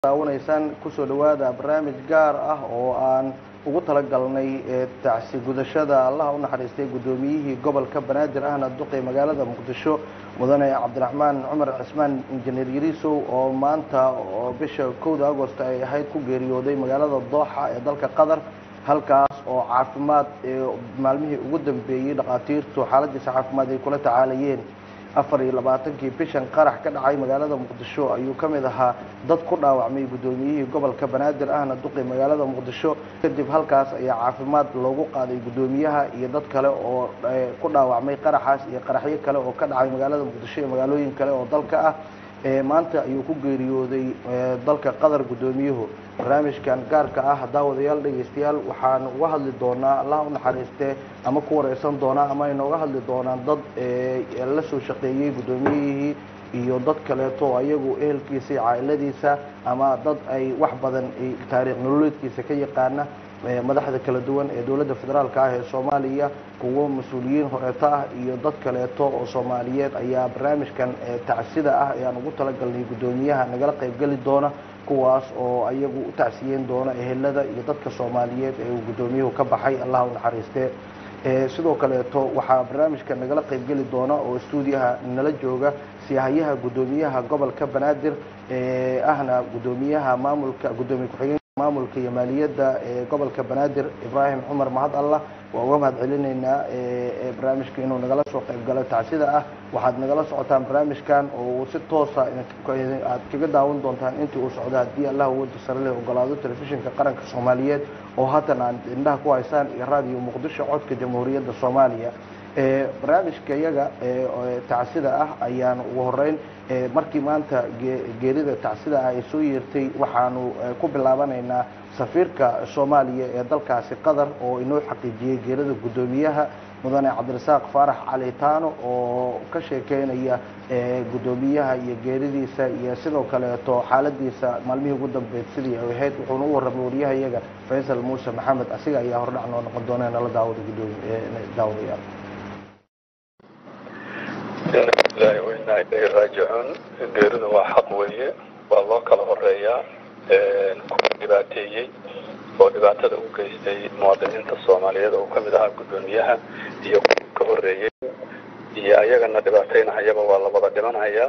daawanaysaan kusoo dhawaada barnaamij gaar ah oo aan ugu talagalnay tacsi gudashada allaha u naxariistay guddoomiyihii gobolka banaadir ahna duqey magaalada muqdisho mudane cabdiraxmaan cumar cismaan injineer yariisow oo maanta oo bisha kowda agost ay ahayd ku geeriyooday magaalada dooxa ee dalka qatar halkaas oo caafimaad maalmihii ugu dambeeyey dhakhaatiirtu xaaladiisa caafimaad ay kula tacaalayeen afar iyo labaatankii bishan qarax ka dhacay magaalada muqdisho ayuu ka mid ahaa dad ku dhaawacmay guddoomiyihii gobolka banaadir ahna duqi magaalada muqdisho kadib halkaas ayaa caafimaad loogu qaaday guddoomiyaha iyo dad kale oo ku dhaawacmay qaraxaas iyo qaraxyo kale oo ka dhacay magaalada muqdisho iyo magaalooyin kale oo dalka ah maanta ayuu ku geeriyooday dalka qatar guddoomiyuhu barnaamijkan gaarka ah daawadayaal dhegaystayaal waxaan uga hadli doonaa allah u naxariistee ama ku wareysan doonaa ama ay nooga hadli doonaan dad la soo shaqeeyey guddoomiyihii iyo dad kaleeto ayagu ehelkiisa iyo caa'iladiisa ama dad ay wax badan taariikh nololeedkiisa ka yaqaana madaxda kala duwan ee dowladda federaalka ah ee soomaaliya kuwo mas-uuliyiin horeeto ah iyo dad kaleeto oo soomaaliyeed ayaa barnaamijkan tacsida ah ee aan ugu talagalnay guddoomiyaha nagala qaybgeli doona kuwaas oo ayagu u tacsiyeyn doona ehelada iyo dadka soomaaliyeed ee uu guddoomiyuhu ka baxay allah u naxariistee sidoo kaleeto waxaa barnaamijka nagala qaybgeli doona oo stuudiyaha nala jooga siyahayaha guddoomiyaha gobolka banaadir ahna guddoomiyaha maamulka guddoomiye ku-xigeen maamulka iyo maaliyadda ee gobolka banaadir ibraahim cumar mahad allah waa uga mahad celinaynaa barnaamijka inuu nagala soo qayb galo tacsida ah waxaad nagala socotaan barnaamijkan oo si toosa aad kaga daawan doontaan intii uu socdo haddii allah wada sare leh ogolaado telefishinka qaranka soomaaliyeed oo haatan aad indhaha ku haysaan iyo raadiyo muqdisho codka jamhuuriyadda soomaaliya barnaamijka iyaga tacsida ah ayaan ugu horeyn markii maanta geerida tacsida ah ay soo yeertay waxaanu ku bilaabanaynaa safiirka soomaaliya ee dalkaasi qatar oo inoo xaqiijiyey geerida guddoomiyaha mudane cabdirasaaq faarax cali taano oo ka sheekeynaya guddoomiyaha iyo geeridiisa iyo sidoo kaleeto xaaladiisa maalmihii ugu dambeyd sidii ay ahayd wuxuuna u warramay wariyaha iyaga faysal muuse maxamed asiga ayaa hordhac noo noqon doona nala daawada daawadayaal ina lilahi wainaa ilayhi raajicuun geeridu waa xaq weeye waa loo kala horeeyaa kuwa dhibaateeyey oo dhibaatada u geystay muwaadiniinta soomaaliyeed oo ka mid ahaa guddoomiyaha iyo kuwa ka horeeyey iyo ayagana dhibaataynahayaba waa la wada dhimanhayaa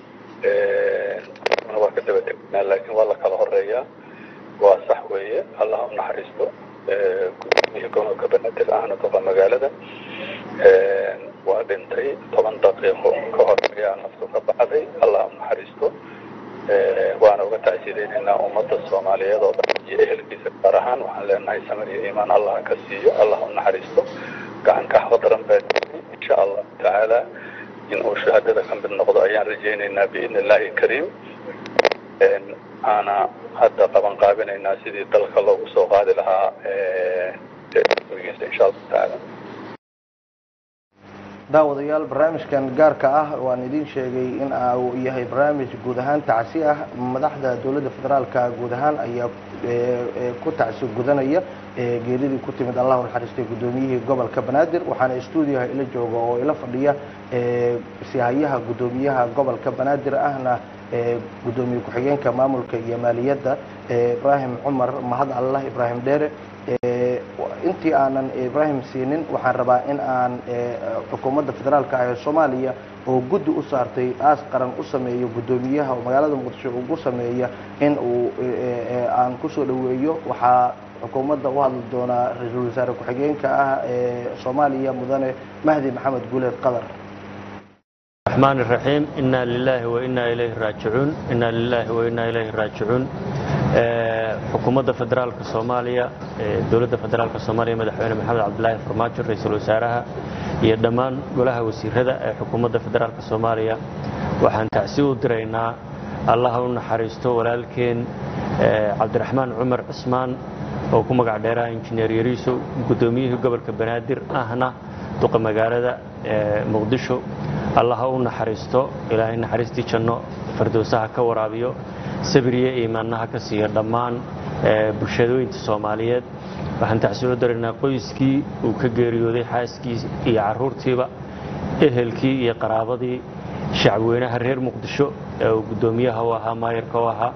waa ka daba tegnaa laakiin waa la kala horeeyaa waa sax weeye allah u naxariisto gudoomiyihii gobolka banaadir ahna doqa magaalada waa dhintay toban daqiiqo ka hor ayaa naftu ka baxday allah u naxariisto waana uga tacsiideynaynaa ummadda soomaaliyeed oo dhan iyo ehelkiisa gaar ahaan waxaan leenahay samir iyo iimaan allah ka siiyo allah u naxariisto gacanka xaqdaran baa insha allahu tacaala in uu shahaadada ka mid noqdo ayaan rajaynaynaa biidni illaahi kariim aana hadda qaban qaabinaynaa sidii dalka loogu soo qaadi lahaa gurigiisa insha allahu tacaala daawadayaal barnaamijkan gaarka ah waan idin sheegay in uu yahay barnaamij guud ahaan tacsi ah madaxda dowladda federaalka guud ahaan ayaa ku tacsi gudanaya geeridii ku timid allah naxariistay guddoomiyihii gobolka banaadir waxaana stuudiyaha ila jooga oo ila fadhiya sihayaha guddoomiyaha gobolka banaadir ahna guddoomiye ku-xigeenka maamulka iyo maaliyadda ibraahim cumar mahad allah ibraahim dheere intii aanan ibraahim siinin waxaan rabaa in aan xukuumadda federaalka ah ee soomaaliya oo guddi u saartay aas qaran u sameeyo guddoomiyaha oo magaalada muqdisho ugu sameeya in uu aan kusoo dhaweeyo waxaa xukuumadda u hadli doonaa ra-iisul wasaare ku-xigeenka ah ee soomaaliya mudane mahdi maxamed guuleed qatar الرحمن الرحيم إنا لله وإنا إليه راجعون إنا لله وإنا إليه راجعون xukuumadda federaalka soomaaliya dowladda federaalka soomaaliya madaxweyne maxamed cabdilaahi farmaajo ra-iisul wasaaraha iyo dhammaan golaha wasiirada ee xukuumadda federaalka soomaaliya waxaan tacsi u diraynaa allaha u naxariisto walaalkeen cabdiraxmaan cumar cismaan oo ku magac dheeraha injineer yariiso guddoomiyihii gobolka banaadir ahna duqa magaalada muqdisho allaha u naxariisto ilaahay naxariistii janno fardowsaha ka waraabiyo sabiriyo iimaannaha ka siiya dhammaan bulshadooyinta soomaaliyeed waxaan tacsi u daraynaa qoyskii uu ka geeriyooday xaaskii iyo carruurtiiba ehelkii iyo qaraabadii shacabweynaha reer muqdisho ee uu guddoomiyaha u ahaa maayarka u ahaa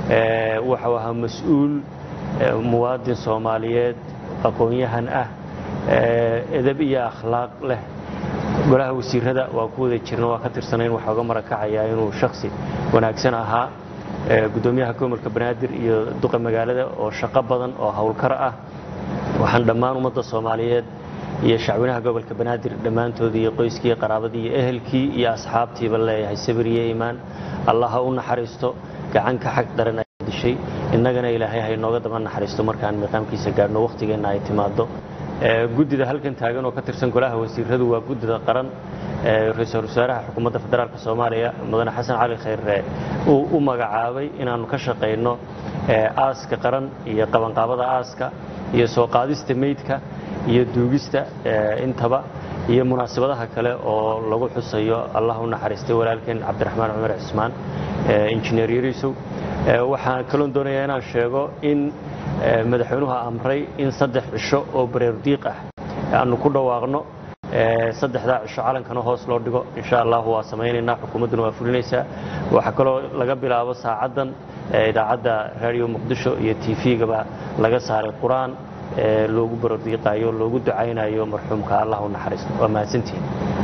waxau ahaa mas-uul muwaadin soomaaliyeed aqoon-yahan ah edab iyo akhlaaq leh golaha wasiirada waa ku wada jirna waa ka tirsanayn waxaa uga marakacayaa inuu shaksi wanaagsan ahaa gudoomiyaha gobolka banaadir iyo duqa magaalada oo shaqo badan oo howlkar ah waxaan dhammaan ummadda soomaaliyeed iyo shacwinaha gobolka banaadir dhammaantoodii iyo qoyskii iyo qaraabadii iyo ehelkii iyo asxaabtiiba leeyahay sabir iyo iimaan allah ha u naxariisto gacanka xag daran ay dishay innagana ilaahay ha inooga daba naxariisto markaan miiqaamkiisa gaadhno wakhtigeenna ay timaado guddida halkan taagan oo ka tirsan golaha wasiiradu waa guddida qaran ra-iisul wasaaraha xukuumadda federaalk soomaaliya mudane xasan cali khayre uu u magacaabay inaannu ka shaqayno aaska qaran iyo qabanqaabada aaska iyo soo qaadista meydka iyo duugista intaba iyo munaasabadaha kale oo lagu xusayo allah u naxariistay walaalkeen cabdiraxmaan cumar cismaan injineer yariisow waxaan kaloon doonayaa inaan sheego in madaxweynuhu amray in saddex cisho oo bareerdiiq ah aanu ku dhawaaqno saddexdaa cisho calankana hoos loo dhigo insha allahu waa samaynaynaa xukuumadduna waa fulinaysaa waxaa kaloo laga bilaabo saacaddan idaacadda raadiyo muqdisho iyo t v-gaba laga saaray qur-aan loogu baroordiiqaayo loogu ducaynayo marxuumka allah u naxariisto waa mahadsantihin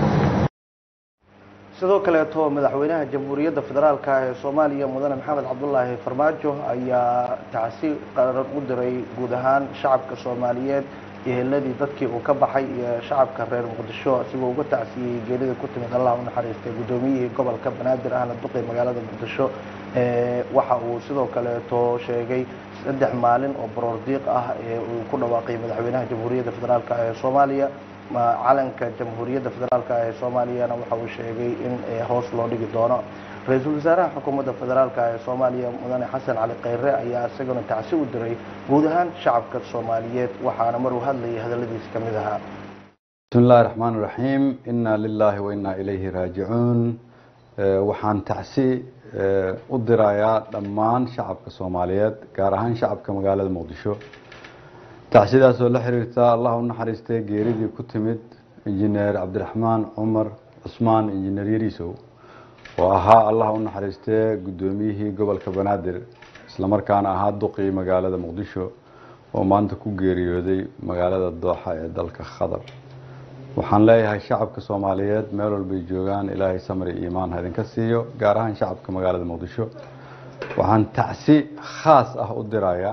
sidoo kaleeto madaxweynaha jamhuuriyadda federaalk ee soomaaliya mudane maxamed cabdulaahi farmaajo ayaa tacsi qaran u diray guud ahaan shacabka soomaaliyeed eheladii dadkii uu ka baxay iyo shacabka reer muqdisho asigoo uga tacsiyey geerida ku timid allah u naxariistay guddoomiyihii gobolka banaadir ahna duqi magaalada muqdisho waxa uu sidoo kaleeto sheegay saddex maalin oo baroordiiq ah ee uu ku dhawaaqay madaxweynaha jamhuuriyadda federaalk ee soomaaliya calanka jamhuuriyadda federaalk ee soomaaliyana waxa uu sheegay in hoos loo dhigi doono ra-iisul wasaaraha xukuumadda federaalk ee soomaaliya mudane xasan cali khayre ayaa isaguna tacsi u diray guud ahaan shacabka soomaaliyeed waxaana maruu hadlayay hadalladiisa ka mid ahaa bismi illahi raxmaan iraxiim inna lilaahi wa innaa ilayhi raajicuun waxaan tacsi u dirayaa dhammaan shacabka soomaaliyeed gaar ahaan shacabka magaalada muqdisho tacsidaasoo la xiriirta allah u naxariistay geeridii ku timid injineer cabdiraxmaan cumar cusmaan injineer yariisow oo ahaa allah u naxariistee guddoomiyihii gobolka banaadir islamarkaana ahaa duqii magaalada muqdisho oo maanta ku geeriyooday magaalada dooxa ee dalka qatar waxaan leeyahay shacabka soomaaliyeed meel walbay joogaan ilaahay samri iimaan ha idinka siiyo gaar ahaan shacabka magaalada muqdisho waxaan tacsi khaas ah u dirayaa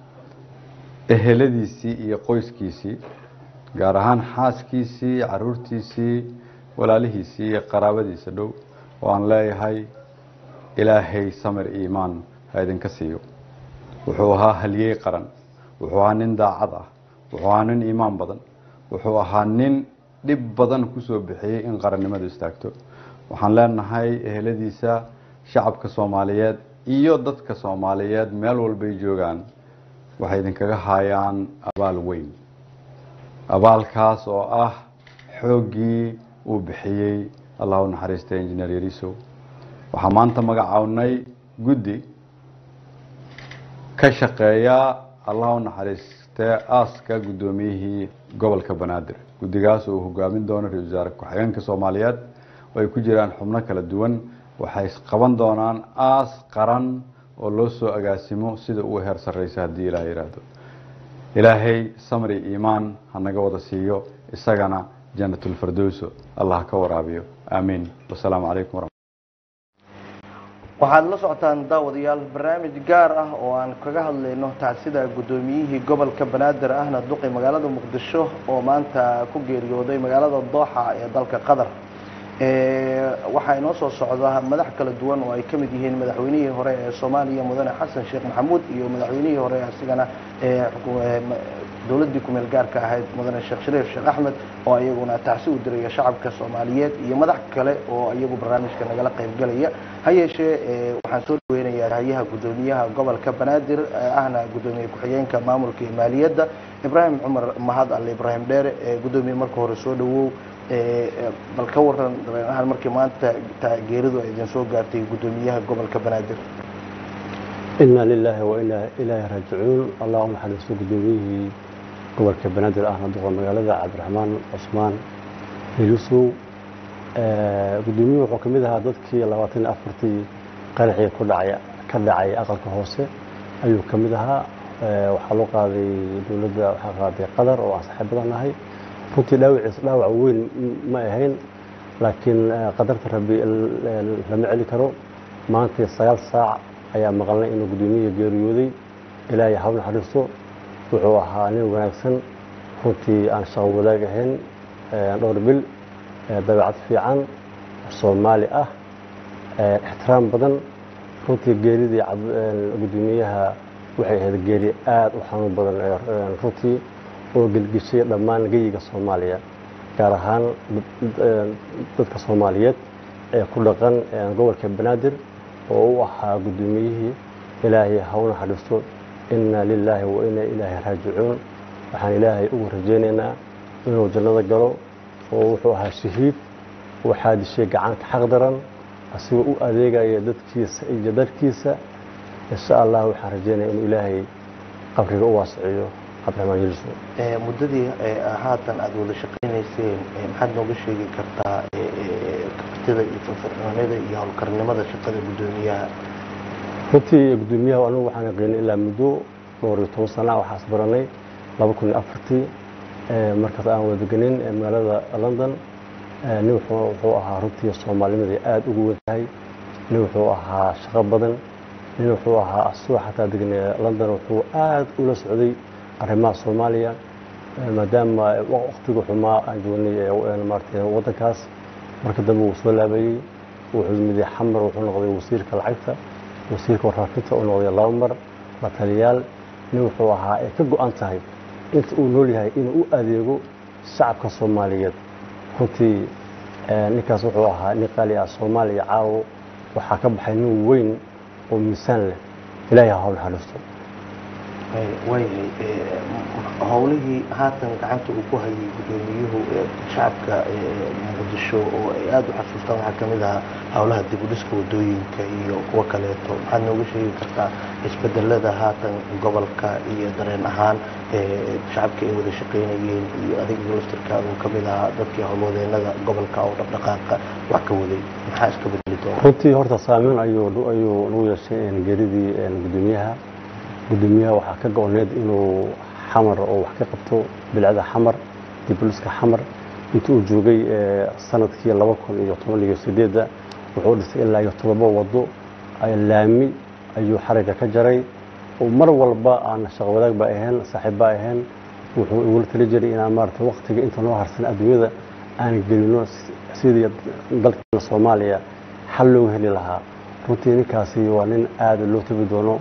eheladiisii iyo qoyskiisii gaar ahaan xaaskiisii caruurtiisii walaalihiisii iyo qaraabadiisa dhow oo aan leeyahay ilaahay samir iimaan ha idinka siiyo wuxuu ahaa halyey qaran wuxuu ahaa nin daacad ah wuxuu ahaa nin iimaan badan wuxuu ahaa nin dhib badan kusoo bixiyey in qarannimadu istaagto waxaan leenahay eheladiisa shacabka soomaaliyeed iyo dadka soomaaliyeed meel walbay joogaan waxay idinkaga haayaan abaal weyn abaalkaas oo ah xooggii uu bixiyey allah u naxariistay injineer yariisow waxaa maanta magacawnay guddi ka shaqeeya allah u naxariistee aaska guddoomiyihii gobolka banaadir guddigaas uu hogaamin doono ra-isul wasaare ku-xigeenka soomaaliyeed oo ay ku jiraan xubno kala duwan waxay qaban doonaan aas qaran oo loo soo agaasimo sida uu heer sarreysa haddii ilaah yidhaahdo ilaahay samri iimaan ha naga wada siiyo isagana janatulfardowso allah ka waraabiyo aamiin wasalaamu calaykum waraxmat waxaad la socotaan daawadayaal barnaamij gaar ah oo aan kaga hadlayno tacsida guddoomiyihii gobolka banaadir ahna duqi magaalada muqdisho oo maanta ku geeriyooday magaalada dooxa ee dalka qatar waxaa inoo soo socda madax kala duwan oo ay ka mid yihiin madaxweynihii hore ee soomaaliya mudane xasan sheekh maxamuud iyo madaxweynihii hore asigana dowladdii kumeel gaarka ahayd mudane sheekh shariif sheekh axmed oo iyaguna tacsi u diraya shacabka soomaaliyeed iyo madax kale oo iyagu barnaamijka nagala qaybgelaya ha yeeshee waxaan soo dhaweynayaa hay-yaha guddoomiyaha gobolka banaadir ahna guddoomiye ku-xigeenka maamulka iyo maaliyadda ibraahim cumar mahad alle ibraahim dheere guddoomiye marka hore soo dhawow bal ka waran dareenahaan markii maanta geeridu ay idin soo gaartay guddoomiyaha gobolka banaadir inaa lilaahi wa inaa ilaahi raajicuun allah u naxariisto guddoomiyihii gobolka banaadir ahna duqa magaalada cabdiraxmaan cusmaan hilusow guddoomiyuhu wuxuu ka mid ahaa dadkii labaatan iyo afartii qaraxii ku dhacaya ka dhacay aqalka hoose ayuu ka mid ahaa waxaa loo qaaday dowladda waxaa qaaday qatar oo aan saaxiibadan nahay runtii dhaawaciisa dhaawac weyn ma ahayn laakiin qadarta rabbi lama celi karo maantii sagaal saac ayaa maqalnay inuu guddoomiyaha geeriyooday ilaahay hawl naxariisto wuxuu ahaa nin wanaagsan runtii aan shaqo wadaag ahayn dhowr bil dabeecad fiican soomaali ah ixtiraam badan runtii geeridii guddoomiyaha waxay ahayd geeri aad u xanuun badan runtii oo gelgishay dhammaan geyiga soomaaliya gaar ahaan dadka soomaaliyeed ee ku dhaqan gobolka banaadir oo u ahaa guddoomiyihii ilaahay ha u naxariisto inna lilaahi wa inna ilaahi raajicuun waxaan ilaahay ugu rajaynaynaa inuu jannada galo oo wuxuu ahaa shahiid waxaa dishay gacanta xaq daran asigoo u adeegaya dadkiisa iyo dalkiisa insha allah waxaan rajaynaya inuu ilaahay qabriga u waasiciyo cabdiraxmaan yeliso muddadii haatan aada wada shaqaynayseen maxaad nooga sheegi kartaa kartida iyo firfircoonida iyo howlkarnimada shaqada guddoomiyaha runtii guddoomiyaha anigu waxaan aqaynay ilaa muddo dhowr iyo toban sana waxaas baranay laba kun iyo afartii markaas aan wada deganin magaalada london nin wuxuu ahaa runtii soomaalinimada aada ugu weyn tahay nin wuxuu ahaa shaqo badan nin wuxuu ahaa asagoo xataa degnay london wuxuu aada ula socday arrimaha soomaaliya maadaama waqtiga xumaa aan joognay maarata waddankaas marka dambe wuu soo laabayey wuxuu yimid xamar wuxuu noqday wasiirka lacagta wasiirka warfaafinta uu noqday laba mar la taliyaal nin wuxuu ahaa ay ka go-an tahay inta uu nool yahay inuu u adeego shacabka soomaaliyeed runtii ninkaas wuxuu ahaa nin qaali ah soomaaliya caawo waxaa ka baxay nin weyn oo miisaan leh ilaahay ha hawl naxariisto waayahay howlihii haatan gacanta uu ku hayay guddoomiyuhu shacabka muqdisho oo ay aada u xasuustaan waxaa kamid ahaa howlaha dib u dhiska wadooyinka iyo kuwo kaleeto maxaad nooga sheegi kartaa isbedelada haatan gobolka iyo dareen ahaan shacabka ay wada shaqaynayeen iyo adiga laftirkaada uu kamid ahaa dadkii howlwadeenada gobolka oo dhaqdhaqaaqa wax ka waday maxaa iska bedeli doona runtii horta saameyn ayuu ayuu lagu yeeshay geeridii guddoomiyaha guddoomiyaha waxaa ka go-oneed inuu xamar oo wax ka qabto bilcada xamar dibuliska xamar intii uu joogay sanadkii laba kun iyo toban iyo sideedda wuxuu dhisay ilaa iyo todoba wado laami ayuu xariga ka jaray oo mar walba aan shaqo wadaag ba ahayn saaxiib ba ahayn wuxuu igula tali jiray inaan maarata waqtiga inta noo harsan adduunyada aan gelino sidii dalkeena soomaaliya xal loogu heli lahaa runtii ninkaasi waa nin aada loo tabi doono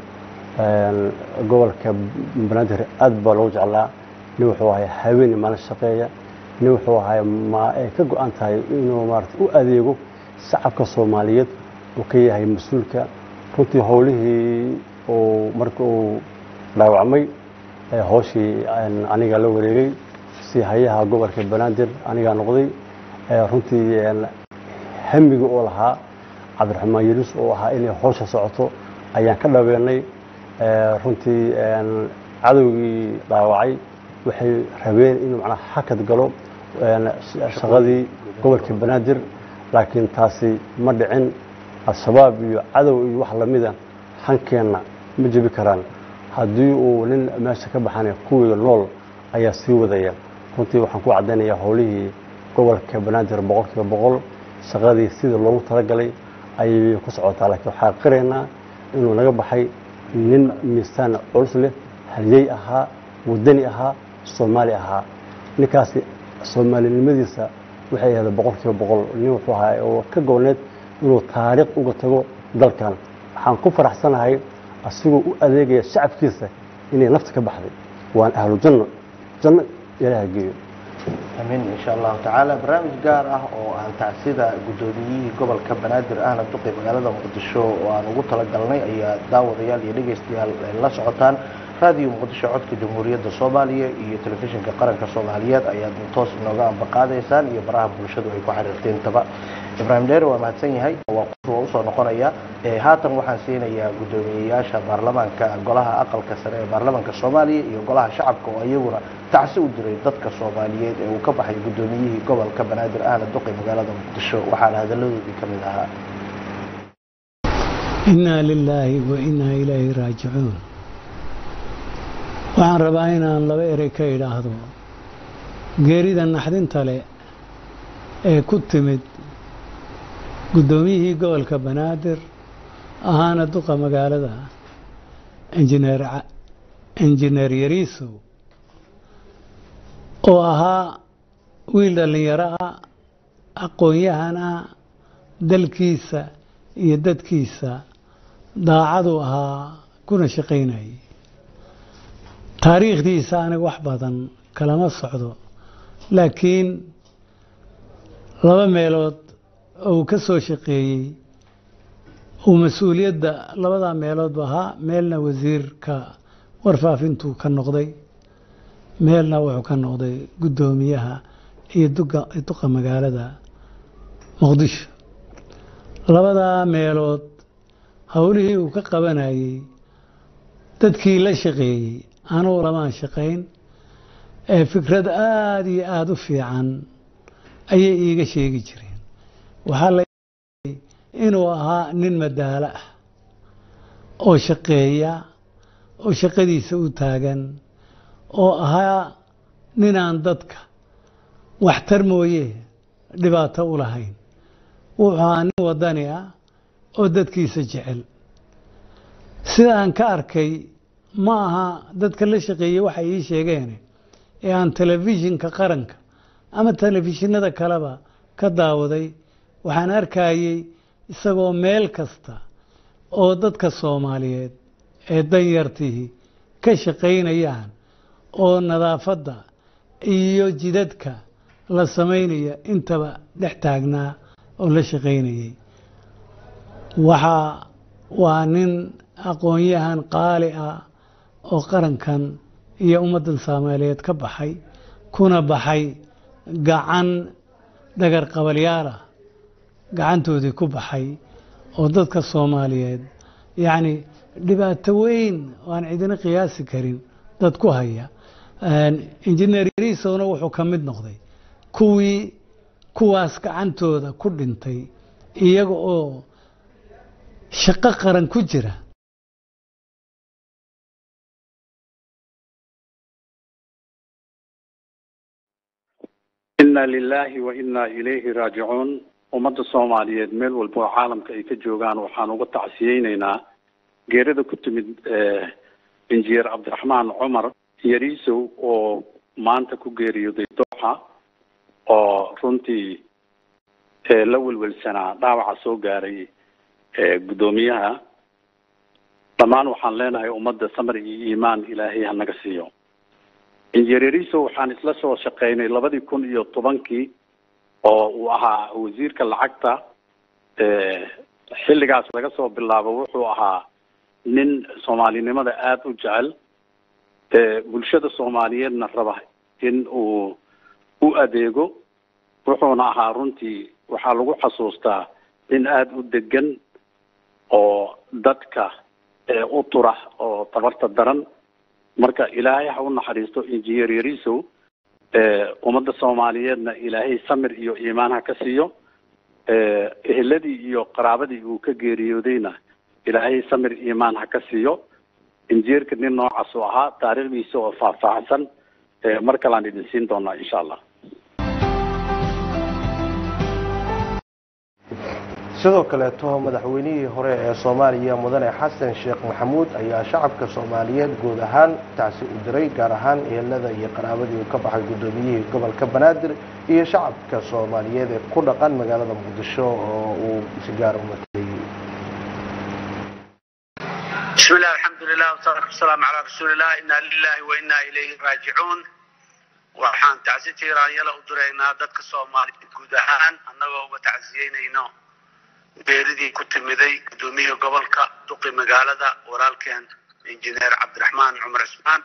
gobolka banaadir aad baa loogu jeclaa nin wuxuu ahay haweeni maalin shaqeeya nin wuxuu ahay ma ay ka go-an tahay inuu maarata u adeego shacabka soomaaliyeed uu ka yahay mas-uulka runtii howlihii uu marka uu dhaawacmay hooshii aniga la wareegay si hayaha gobolka banaadir anigaa noqday runtii hamiga oo lahaa cabdiraxmaan yelis oo ahaa inay hoosha socoto ayaan ka dhaweenay runtii cadowgii dhaawacay waxay rabeen inuu macnaa xakad galo shaqadii gobolka banaadir laakiin taasi ma dhicin al-shabaab iyo cadow iyo wax lamida hankeenna ma jebi karaan haddii uu nin meesha ka baxana kuwiga nool ayaa sii wadaya runtii waxaan ku caddaynayaa howlihii gobolka banaadir boqol kiiba boqol shaqadii sidii loogu talagalay ayay ku socotaa laakiin waxaa qiraynaa inuu naga baxay nin miisaan culus leh halyey ahaa wadani ahaa soomaali ahaa ninkaasi soomaalinimadiisa waxay ahayd boqol kiiba boqol nin wuxuu ahaa oo ka gooneed inuu taariikh uga tago dalkan waxaan ku faraxsanahay asigoo u adeegaya shacabkiisa inay nafta ka baxday waan ahlu janno janno ilaaha geeyo amiin insha allahu tacaala barnaamij gaar ah oo aan tacsida guddoomiyihii gobolka banaadir ahna duqi magaalada muqdisho oo aan ugu talagalnay ayaa daawadayaal iyo dhegaystayaal la socotaan raadiyo muqdisho codka jamhuuriyadda soomaaliya iyo telefishinka qaranka soomaaliyeed ayaad toos inooga ambaqaadaysaan iyo baraha bulshadu ay ku xiriirteentaba ibraahim dheere waa mahadsan yahay waa waa usoo noqonaya haatan waxaan siinayaa guddoomiyeyaasha baarlamaanka golaha aqalka sare ee baarlamaanka soomaaliya iyo golaha shacabka oo iyaguna tacsi u diray dadka soomaaliyeed ee uu ka baxay guddoomiyihii gobolka banaadir ahna duqi magaalada muqdisho waxaana hadaladoodii ka mid ahaa innaa lilaahi wa innaa ilaahi raajicuun waxaan rabaa inaan laba erey ka idhaahdo geerida naxdinta leh ee ku timid guddoomiyihii gobolka banaadir ahaana duqa magaalada injineer injineer yariisow oo ahaa wiil dhallinyaro ah aqoon-yahan ah dalkiisa iyo dadkiisa daacadu ahaa kuna shaqaynayay taariikhdiisa aniga wax badan kalama socdo laakiin laba meelood oo uu ka soo shaqeeyey uu mas-uuliyadda labadaa meeloodba ahaa meelna wasiirka warfaafintuu ka noqday meelna wuxuu ka noqday guddoomiyaha iyo duqa magaalada muqdisho labadaa meelood howlihii uu ka qabanayey dadkii la shaqeeyey anugu lamaan shaqayn ee fikrad aada iyo aada u fiican ayay iiga sheegi jireen waxaa la inuu ahaa nin madaalo ah oo shaqeeya oo shaqadiisa u taagan oo ahaa ninaan dadka waxtar mooye dhibaato u lahayn wuxuu ahaa nin wadani ah oo dadkiisa jecel sidaan ka arkay ma aha dadka la shaqeeyey waxay ii sheegeen ee aan telefishinka qaranka ama telefishinada kaleba ka daawaday waxaan arkayey isagoo meel kasta oo dadka soomaaliyeed ee danyartihii ka shaqaynayaan oo nadaafadda iyo jidadka la samaynaya intaba dhex taagnaa oo la shaqaynayay waxaa waa nin aqoon-yahan qaali ah oo qarankan iyo ummaddan soomaaliyeed ka baxay kuna baxay gacan dhagar qabalyaal ah gacantoodii ku baxay oo dadka soomaaliyeed yacni dhibaato weyn oo aan cidina qiyaasi karin dad ku haya injineer yariisowna wuxuu ka mid noqday kuwii kuwaas gacantooda ku dhintay iyaga oo shaqo qaran ku jira inna lilaahi wa innaa ilayhi raajicuun ummadda soomaaliyeed meel walba oo caalamka ay ka joogaan waxaan uga tacsiyeyneynaa geerida ku timid injineer cabdiraxmaan cumar yariisow oo maanta ku geeriyooday dooxa oo runtii la welwelsanaa dhaawaca soo gaaray guddoomiyaha dhammaan waxaan leenahay ummadda samar iyo iimaan ilaahay hanaga siiyo injineer yariisow waxaan isla soo shaqeynay labadii kun iyo tobankii oo uu ahaa wasiirka lacagta xilligaas laga soo bilaabo wuxuu ahaa nin soomaalinimada aada u jecel bulshada soomaaliyeedna raba in uu u adeego wuxuuna ahaa runtii waxaa lagu xasuustaa nin aada u degan oo dadka u tura oo tabarta daran marka ilaahay ha u naxariisto injineer yariisow ummadda soomaaliyeedna ilaahay samir iyo iimaan ha ka siiyo eheladii iyo qaraabadii uu ka geeriyoodayna ilaahay samir iimaan ha ka siiyo injineerka nin noocaas oo ahaa taariikhdiisa oo faahfaahsan mar kalean idin siin doonaa insha allah sidoo kaleeto madaxweynihii hore ee soomaaliya mudane xasan sheekh maxamuud ayaa shacabka soomaaliyeed guud ahaan tacsi u diray gaar ahaan ehelada iyo qaraabadii uu ka baxay guddoomiyihii gobolka banaadir iyo shacabka soomaaliyeed ee ku dhaqan magaalada muqdisho oo uu si gaar u mateeyey bismi illah alxamdulilah wasalaatu wasalaamu calaa rasuulilah inna lilahi wa inna ilayhi raajicuun waxaan tacsi tiiraanyala u diraynaa dadka soomaaliyeed guud ahaan annagoo uga tacsiyeynayno beeridii ku timiday gudoomiyihii gobolka duqi magaalada walaalkeen injineer cabdiraxmaan cumar cismaan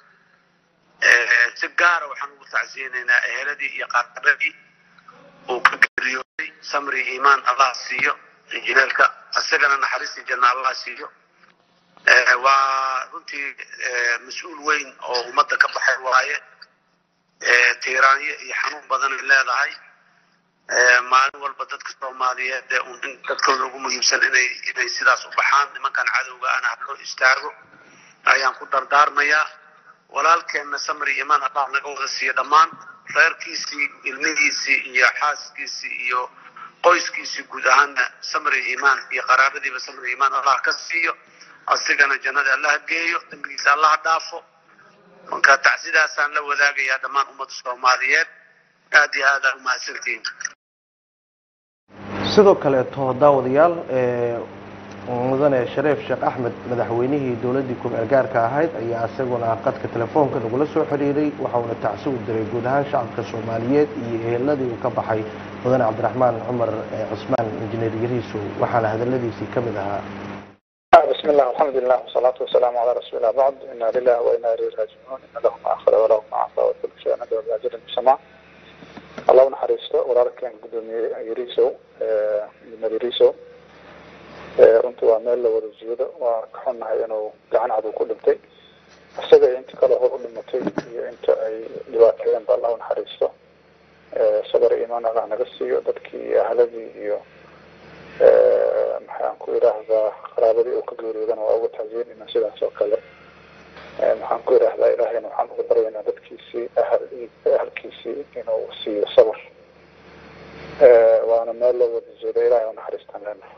si gaara waxaan ugu tacsiyeynaynaa eheladii iyo qaarqabadii uu ka geeriyooday samri iimaan allah siiyo injineerka isagana naxariistii janna allah siiyo waa runtii mas-uul weyn oo ummadda ka baxay waaye tiiraanyo iyo xanuun badanay leedahay maalin walba dadka soomaaliyeed ee un dadkooda ugu muhiimsan inay inay sidaas u baxaan nimankan cadowga ana ha loo istaago ayaan ku dardaarmayaa walaalkeenna samri imaan allah naga wada siiyo dhammaan reerkiisii ilmihiisii iyo xaaskiisii iyo qoyskiisii guud ahaanna samri imaan iyo qaraabadiiba samri imaan allah ka siiyo asigana jannada allaha geeyo dembigiisa allaha dhaafo marka tacsidaasaan la wadaagayaa dhammaan ummadda soomaaliyeed aad iyo aad aa umahadsantihiin sidoo kaleeto daawadayaal mudane shareef sheekh axmed madaxweynihii dowladdii ku-meel gaarka ahayd ayaa isaguna qadka telefoonka nagula soo xidhiiray waxauna tacsi u diray guud ahaan shacabka soomaaliyeed iyo eheladii uu ka baxay mudane cabdiraxmaan cumar cusmaan injineer yariisow waxaana hadaladiisii ka mid ahaa بسم الله والحمد لله والصلاة والسلام على رسول الله بعد إنا لله وإنا إليه راجعون إن له ما أخذ وله ما أعطى وكل شيء ندعو بأجل المسمى الله نحرسته walaalkeen gudoomiye yariisow injineer yariisow runtii waa meel la wada jeedo waa ka xunnahay inuu gacan cad ku dhintay isaga iyo inta kale hor u dhimatay iyo inta ay dhibaateeyeen ba allah naxariisto sabar iyo imaan allah naga siiyo dadkii iyo ahladii iyo maxaan ku idhaahdaa qaraabadii uu ka geeriyoodana waa uga tacsiyenina sidaas oo kale maxaan ku idhaahdaa ilaahayna waxaan uga baryaynaa dadkiisii ahal ahalkiisii inuu siiyo sabar waana meel loo wada jeedo ilahay unaxariistaan leenahay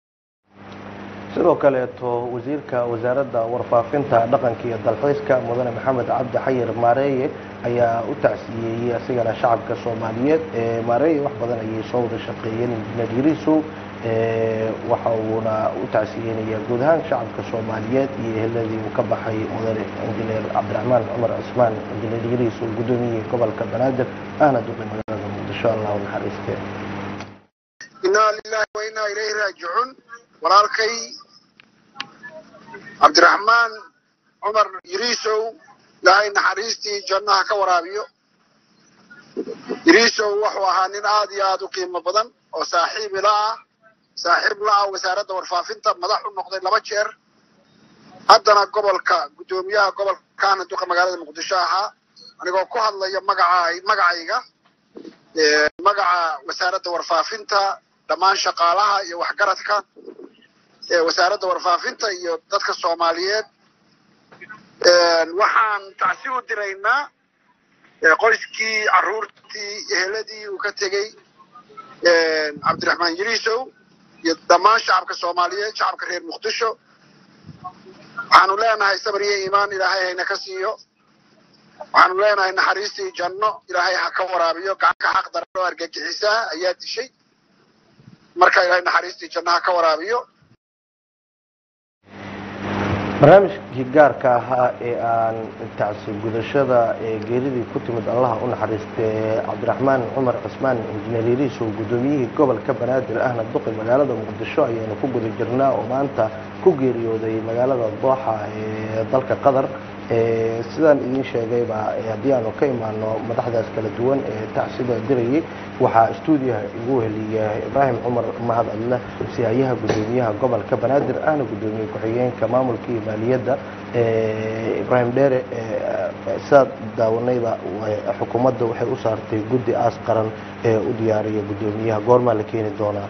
sidoo kaleeto wasiirka wasaaradda warfaafinta dhaqanka iyo dalxiiska mudane maxamed cabdi xayir maareeye ayaa u tacsiyeeyey asigana shacabka soomaaliyeed maareeye wax badan ayay soo wada shaqeeyeen injineer yariisow waxa uuna u tacsiyeynayaa guud ahaan shacabka soomaaliyeed iyo eheladii uu ka baxay mudane injineer cabdiraxmaan cumar cusmaan injineer yariisow gudoomiyihii gobolka banaadir ahna duqi magaalada muqdisho allahu naxariiste inaa lilahi wa inaa ilayhi raajicuun walaalkay cabdiraxmaan cumar yiriisow ilaahay naxariistii jannaha ka waraabiyo yiriisow wuxuu ahaa nin aad iyo aad u qiimo badan oo saaxiib ila ah saaxiib la ah wasaaradda warfaafinta madax u noqday laba jeer haddana gobolka guddoomiyaha gobolkaana duqa magaalada muqdisho ahaa anigoo ku hadlaya magaca magacayga magaca wasaaradda warfaafinta dhammaan shaqaalaha iyo waxgaradka wasaaradda warfaafinta iyo dadka soomaaliyeed waxaan tacsi u diraynaa qoyskii caruurtii eheladii uu ka tegey cabdiraxmaan yiriisow iyo dhammaan shacabka soomaaliyeed shacabka reer muqdisho waxaanu leenahay sabar iyo iimaan ilaahay hayna ka siiyo waxaanu leenahay naxariistii janno ilaahay ha ka waraabiyo gacanka xaq daran oo argagixisaa ayaa dishay marka ilaahay naxariistii janno ha ka waraabiyo barnaamijkii gaarka ahaa ee aan tacsi gudashada ee geeridii ku timid allaha u naxariistay cabdiraxmaan cumar cusmaan injineer yariisow guddoomiyihii gobolka banaadir ahna duqi magaalada muqdisho ayaynu ku guda jirnaa oo maanta ku geeriyooday magaalada dooxa ee dalka qatar sidaan idiin sheegayba haddii aanu ka imaano madaxdaas kala duwan ee tacsida dirayay waxaa stuudiyaha igu heliya ibraahim cumar mahad adle siyaayaha guddoomiyaha gobolka banaadir ahna guddoomiye ku-xigeenka maamulka iyo maaliyadda ibraahim dheere sidaad daawanayba xukuumadda waxay u saartay guddi aas qaran ee u diyaariya guddoomiyaha goormaa la keeni doonaa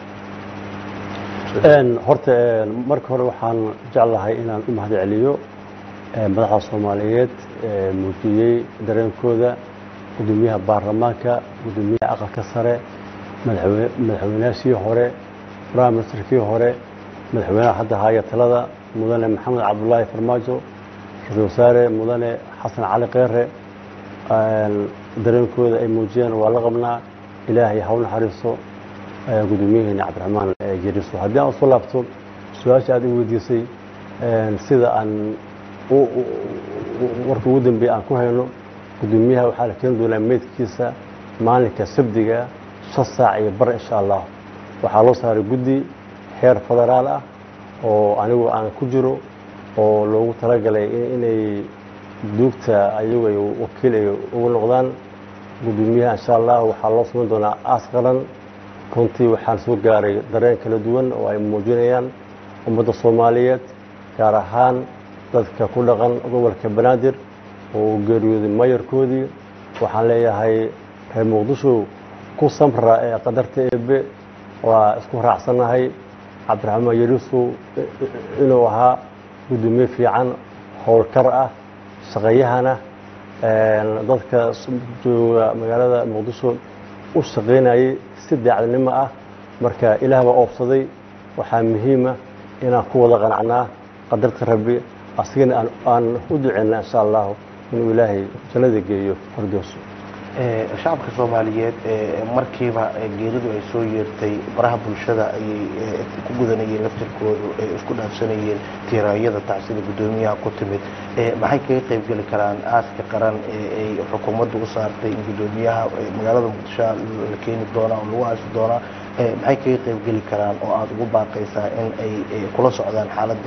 horta marka hore waxaan jeclahay inaan u mahad celiyo madaxda soomaaliyeed muujiyey dareenkooda gudoomiyaha baarlamaanka gudoomiyaha aqalka sare madaxweynaashii hore prime ministerkii hore madaxweynaha hadda haya talada mudane maxamed cabdulaahi farmaajo ra-isul wasaare mudane xasan cali keere dareenkooda ay muujiyeen waa la qabnaa ilaahay ha u naxariiso gudoomiyaheena cabdiraxmaan jeriso haddii aan usoo laabto su-aasha aad i weydiisay sida aan warka ugu dambeeya aan ku hayno gudoomiyaha waxaa la keeni doonaa meydkiisa maalinka sabdiga shan saac iyo bar insha allah waxaa loo saaray guddi heer federaal ah oo anigu aan ku jiro oo loogu talagalay inay duugta ayagu ay wakiil ay ugu noqdaan gudoomiyaha insha allah waxaa loo samayn doonaa aas qaran runtii waxaan soo gaaray dareen kala duwan oo ay muujinayaan ummadda soomaaliyeed gaar ahaan dadka ku dhaqan gobolka banaadir oo uu geeriyooday mayarkoodii waxaan leeyahay reer muqdisho ku samra ee qadarta eebe waa isku raacsannahay cabdiraxmaan yariisu inuu ahaa guddoomiye fiican howlkar ah shaqeeyahana dadka jooga magaalada muqdisho u shaqaynayay si daacadnimo ah marka ilaah baa oobsaday waxaa muhiima inaan ku wada qanacnaa qadarta rabbi asigana aan u duceynaa insha allahu inuu ilaahay jannada geeyo hordooso shacabka soomaaliyeed markiiba geeridu ay soo yeertay baraha bulshada ayay ku gudanayeen laftirkoodu ay isku dhaafsanayeen tiiraayada tacsida guddoomiyaha ku timid maxay kaga qaybgeli karaan aaska qaran ee ay xukuumaddu u saartay in guddoomiyaha magaalada muqdisho la keeni doonaa oo lagu aasi doonaa maxay kaga qaybgeli karaan oo aada ugu baaqaysaa in ay kula socdaan xaaladda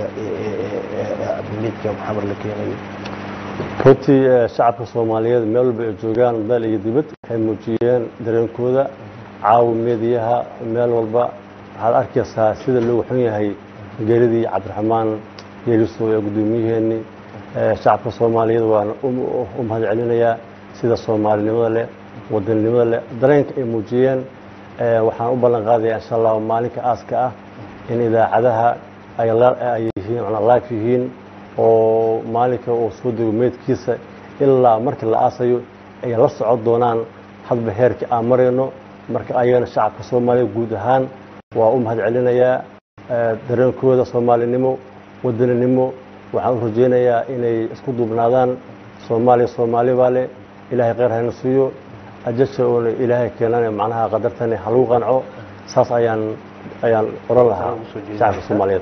midka maxamed la keenayo runtii shacabka soomaaliyeed meel walba ay joogaan dal iyo dibad waxay muujiyeen dareenkooda caawa meediyaha meel walba waxaad arkaysaa sida loogu xun yahay geeridii cabdiraxmaan yeeriso ee guddoomiyaheenii shacabka soomaaliyeed waan u mahad celinayaa sida soomaalinimada leh wadaninimada leh dareenka ay muujiyeen waxaan u ballan qaadayaa insha allahu maalinka aaska ah in idaacadaha ay yihiin live yihiin oo maalinka uu soo dego meydkiisa ilaa markii la aasayo ay la socon doonaan hadba heerkii aan marayno marka ayagana shacabka soomaaliya guud ahaan waa u mahad celinayaa dareenkooda soomaalinimo wadaninimo waxaan u rajaynayaa inay isku duubnaadaan soomaaliya soomaali baa leh ilaahay kheyr hayna siiyo ajasha oona ilaahay keenana macnaha qadartani ha lagu qanco saas ayaan ayaan oran lahaa shacabka soomaaliyeed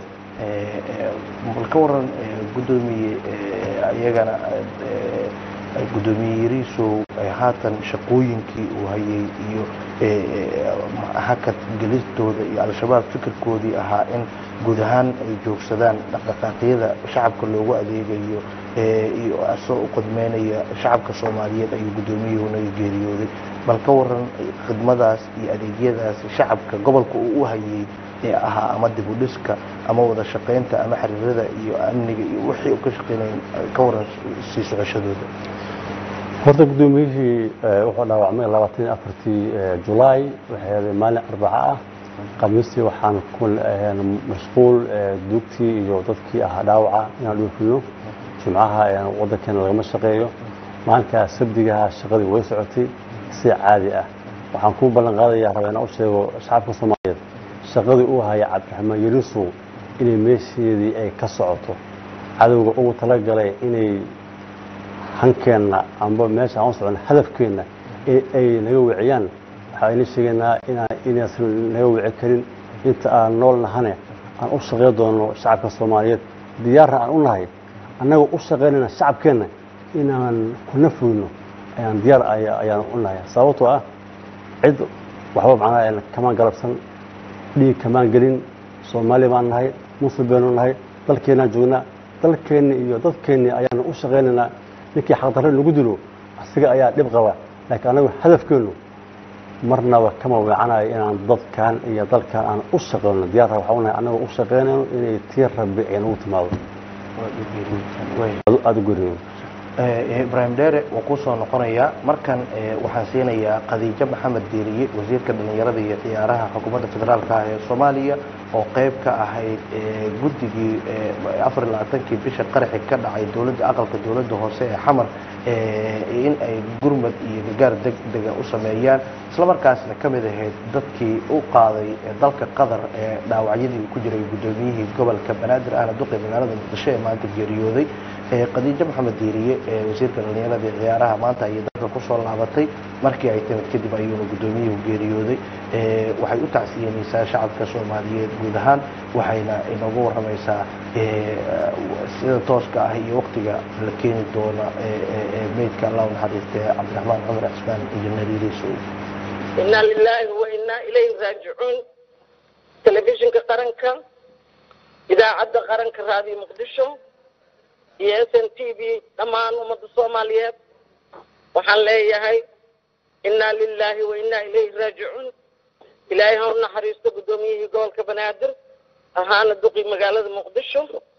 bal ka waran guddoomiye iyagana guddoomiye yariisow haatan shaqooyinkii uu hayay iyo hakad gelistooda iyo al-shabaab fikirkoodii ahaa in guud ahaan ay joogsadaan dhaqdhaqaaqyada shacabka loogu adeegayo iyo asoo u qodmeynaya shacabka soomaaliyeed ayuu guddoomiyuhuna geeriyooday bal ka waran khidmadaas iyo adeegyadaas shacabka gobolka uu u hayay ee ahaa ama dib u dhiska ama wada shaqaynta ama xiriirada iyo amniga iyo wixii uu ka shaqeynaya ka waran sii socoshadooda horta guddoomiyihii wuxuu dhaawacmay labaatan iyo afartii julaay waxay ahaday maalin arbaco ah khamiistii waxaan ku mashquul duugtii iyo dadkii ahaa dhaawaca inaan dhoofino jimcaha waddankeena lagama shaqeeyo maalinkaa sabdigaha shaqadii way socotay si caadi ah waxaan ku ballan qaadayaa raba inaan u sheego shacabka soomaaliyeed shaqadii uu haya cabdiraxmaan yariisow inay meesheedii ay ka socoto cadowga ugu talagalay inay hankeenna amba meesha aan u socon hadafkeenna ay naga wiciyaan waxaa ina sheegaynaa inaysan naga wici karin inta aan nool nahane aan u shaqey doono shacabka soomaaliyeed diyaarna aan u nahay annaga u shaqaynayna shacabkeenna inaan ku nafweyno ayaan diyaar ayaan u nahay sababtoo ah cid waxba macnaha kamaan galabsan dhiig kamaan gelin soomaali baan nahay muslim baynu nahay dalkeennaan joognaa dalkeenni iyo dadkeenni ayaanu u shaqaynaynaa ninkii xaqdarre nagu dilo asiga ayaa dhib qaba laakiin anagu hadafkeennu marnaba kama weecanayo inaan dadkan iyo dalkan aan u shaqayno diyaarra waxaa unahay annaga u shaqaynayno inay tii rabbi ay nagu timaado aada u geriyo ibraahim dheere waa kuu soo noqonayaa markan waxaan siinayaa khadiijo maxamed diiriye wasiirka dhallinyarada iyo ciyaaraha xukuumadda federaalka ah ee soomaaliya oo qayb ka ahayd guddigii afar iyo labaatankii bisha qaraxi ka dhacay dowladda aqalka dowladda hoose ee xamar in ay gurmad iyo gargaar deg dega u sameeyaan islamarkaasna ka mid ahayd dadkii u qaaday dalka qatar ee dhaawacyadii ku jiray guddoomiyihii gobolka banaadir ahna duqi magaalada muqdisho ee maanta geeriyooday khadiijo maxamed diiriye wasiirka dhallinyarada iyo ciyaaraha maanta ayay dalka kusoo laabatay markii ay timid kadib ayuuna guddoomiyuhu geeriyooday waxay u tacsiyenaysaa shacabka soomaaliyeed guud ahaan waxayna inoogu warramaysaa sida tooska ah iyo waktiga la keeni doona meydka allah naxariiste cabdiraxmaan cumar cismaan injineer yariisow inaa lilaahi wa inaa ilayhi raajicuun telefishinka qaranka idaacadda qaranka raadiyo muqdisho iyo s n t v dhammaan ummadda soomaaliyeed waxaan leeyahay inaa lilaahi wa inaa ilayhi raajicuun ilaahay ha u naxariisto guddoomiyihii gobolka banaadir ahaana duqi magaalada muqdisho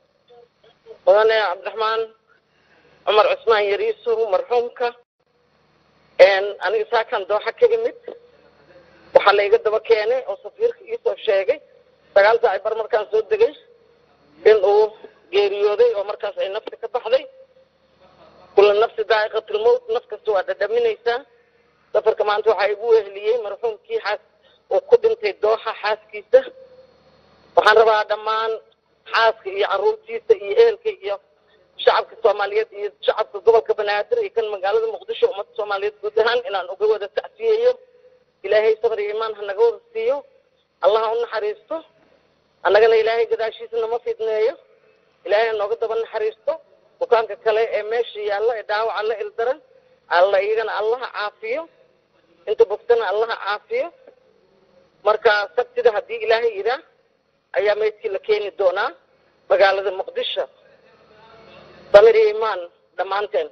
mudane cabdiraxmaan cumar cusmaan yariisow marxuumka aniga saakan dooxa ka imid waxaa la iga daba keenay oo safiirka iisoo sheegay sagaal saaci bar markaan soo degay in uu geeriyooday oo markaas ay nafta ka baxday kula nafsi daa'iqatilmowt naf kasta waa dhadhaminaysaa safarka maanta waxaa igu weheliyey marxuumkii xaas oo ku dhintay dooxa xaaskiisa waxaan rabaa dhammaan xaaska iyo caruurtiisa iyo ehelka iyo shacabka soomaaliyeed iyo shacabka gobolka banaadir iyo kan magaalada muqdisho ummadda soomaaliyeed guud ahaan inaan uga wada tacsiyeeyo ilaahay sabr iyo imaan ha naga wada siiyo allah ha u naxariisto annagana ilaahay gadaashiisa nama fidneeyo ilaahay ha nooga daba naxariisto bukaanka kale ee meesha yaalla ee dhaawaca la ildaran alla iyagana allaha caafiyo inta bogtana allaha caafiyo marka sabtida haddii ilaahay yidhaah ayaa meydkii la keeni doonaa magaalada muqdisho samir iyo imaan dhammaanteen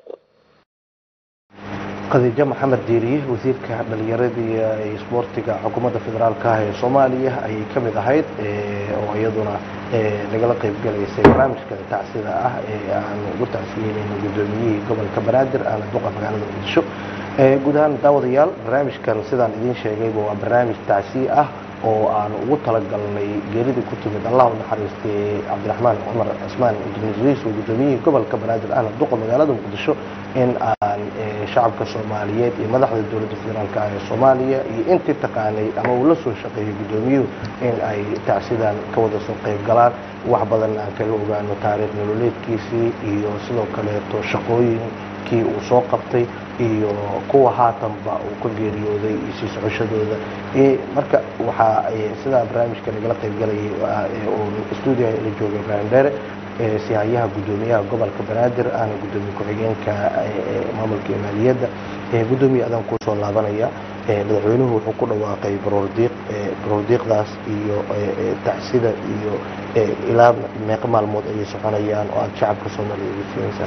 khadiijo maxamed diiriye wasiirka dhalinyarada iyo isboortiga xukuumadda federaalka ah ee soomaaliya ayay ka mid ahayd oo iyaduna nagala qayb galaysay barnaamijka tacsida ah ee aan ugu tacsiyeynayno guddoomiyihii gobolka banaadir aana duqa magaalada muqdisho guud ahaan daawadayaal barnaamijkan sidaan idiin sheegayba waa barnaamij tacsiye ah oo aan ugu talagalnay geeridii ku timid allah u naxariistay cabdiraxmaan cumar cismaan indoneesiis oo guddoomiyihii gobolka banaadir ahna duqa magaalada muqdisho in aan shacabka soomaaliyeed iyo madaxda dowladda federaalka ah ee soomaaliya iyo intii taqaanay ama uu la soo shaqeeyay guddoomiyuhu in ay tacsidan ka wada soo qayb galaan wax badan aan kaga ogaano taariikh nololeedkiisii iyo sidoo kaleeto shaqooyinkii uu soo qabtay iyo kuwa haatanba uu ka geeriyooday iyo sii socoshadooda marka waxaa sidaa barnaamijka nagala qayb galayay oo stuudiyaha ila jooga ibraahim dheere sihayaha guddoomiyaha gobolka banaadir ahna guddoomiye ku-xigeenka maamulka iyo maaliyadda guddoomiye adaan kuu soo laabanaya madaxweynuhu wuxuu ku dhawaaqay baroordiiq baroordiiqdaas iyo tacsida iyo ilaa meeqa maalmood ayay soconayaan oo aada shacabka soomaaliya ugu siinaysaa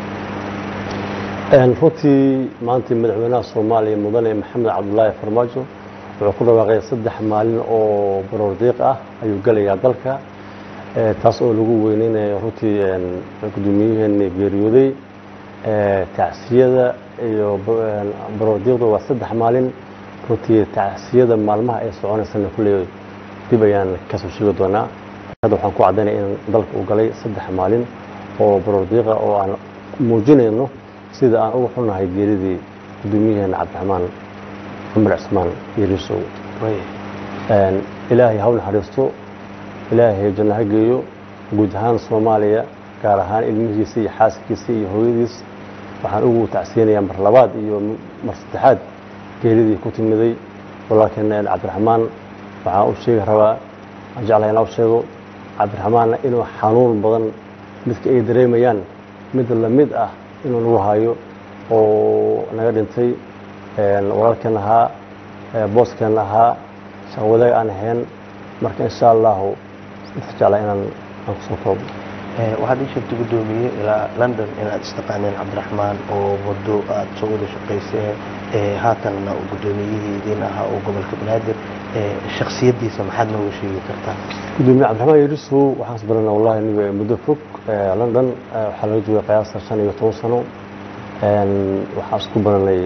runtii maanta madaxweynaha soomaaliya mudane maxamed cabdulaahi farmaajo wuxuu ku dhawaaqay saddex maalin oo baroordiiq ah ayuu gelayaa dalka taas oo lagu weyneynayo runtii gudoomiyaheena geeriyooday tacsiyada iyo baroordiiqda waa saddex maalin runtii tacsiyada maalmaha ay soconaysana kulley dib ayaan kasoo sheegi doonaa hadda waxaan ku caddaynaya in dalka uu galay saddex maalin oo baroordiiqa oo aan muujinayno sida aan uga xunnahay geeridii gudoomiyaheena cabdiraxmaan cumar cismaan yariisow ilaahay haw naxariisto ilaahay janno ha geeyo guud ahaan soomaaliya gaar ahaan ilmihiisa iyo xaaskiisa iyo hooyadiis waxaan ugu tacsiyanayaa mar labaad iyo mar saddexaad geeridii ku timiday walaalkeena cabdiraxmaan waxaan u sheegi rabaa aan jeclahay inaa u sheego cabdiraxmaanna inuu xanuun badan midka ay dareemayaan mid lamid ah inuu nagu hayo oo naga dhintay walaalkeen ahaa booskeen ahaa shaqwadaag aan ahayn marka insha allahu jecla inaan aan kusoo koobo waxaad ii sheegtay guddoomiye ilaa london inaad istaqaaneen cabdiraxmaan oo muddo aada soo wada shaqayseen haatanna uu guddoomiyihii idiin ahaa oo gobolka banaadir shaksiyaddiisa maxaad nooga sheegi kartaa gudoomiye cabdiraxmaan yarisow waxaan isbaranaa wallahi niga muddo fog london waxaa laga joogay qiyaasta shan iyo toban sano waxaan isku baranay